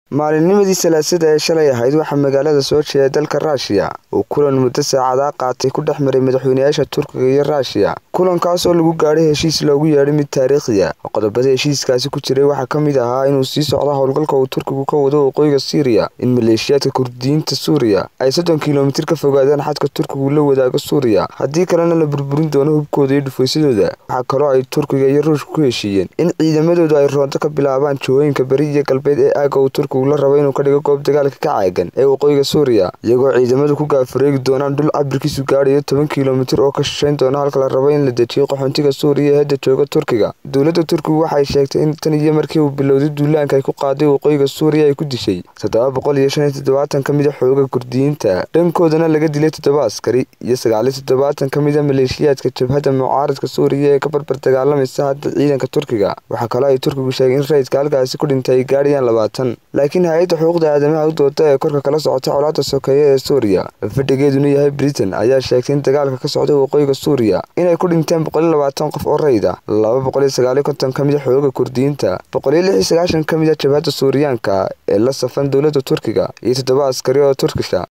Maalinimadii Salaasada ee shalay ahayd waxaa magaalada Sochi ee dalka Ruushiya uu kulan muddo saacado qaatay ku dhex maray madaxweynayaasha Turkiga iyo Ruushiya. Kulankaas oo lagu gaadhay heshiis loogu yeedhay mid taariikhi ah. Qodobada heshiiskaasi ku jiray waxaa ka mid ahaa inuu sii socdo howlgalka uu Turkigu ka wado waqooyiga Syria, in maleeshiyaadka Kurdiyiinta Suuriya ay soddon kiilomitir ka fogaadaan xadka Turkigu la wadaago Suuriya, haddii kalena la burburin doono hubkooda iyo dhufaysyadooda. Waxaa kaloo ay Turkiga iyo Ruushku ku heshiiyeen in ciidamadoodu ay roonto ka bilaabaan jihooyinka bari iyo galbeed ee aagga uu Turkigu la rabo inuu ka dhigo goob dagaalka ka caagan ee waqooyiga Suuriya, iyagoo ciidamadu ku gaafareegi doonaan dhul cabirkiisu gaadhayo toban kiilomitir oo ka shisheyn doona halka la rabo in la dejiyo qaxoontiga Suuriya ee hadda jooga Turkiga. Dowladda Turkigu waxay sheegtay in tan iyo markii uu bilowday duulaanka ay ku qaaday waqooyiga Suuriya ay ku dishay toddoba boqol iyo shan iyo toddobaatan ka mid ah xoogagga Kurdiyiinta, dhankoodana laga dilay toddoba askari, iyo sagaal iyo toddobaatan ka mid ah maleeshiyaadka jabhadda mucaaradka Suuriya ee ka barbar dagaalamaysa hadda ciidanka Turkiga. Waxaa kaloo ay Turkigu sheegeen in rayidka halkaasi ku dhintay ay gaadhayaan labaatan. Laakiin hay'adda xuquuqda aadamaha u dooda ee korka kala socota colaadda sokeeye ee Suuriya, fadhigeeduna yahay Britain, ayaa sheegtay in dagaalka ka socda waqooyiga Suuriya inay ku dhinteen boqol iyo labaatan qof oo rayid ah, laba boqol iyo sagaal iyo konton ka mid ah xoogagga Kurdiyiinta, boqol iyo lix iyo sagaashan ka mid ah jabhadda Suuriyaanka ee la safan dowladda Turkiga, iyo toddoba askari oo Turkish ah.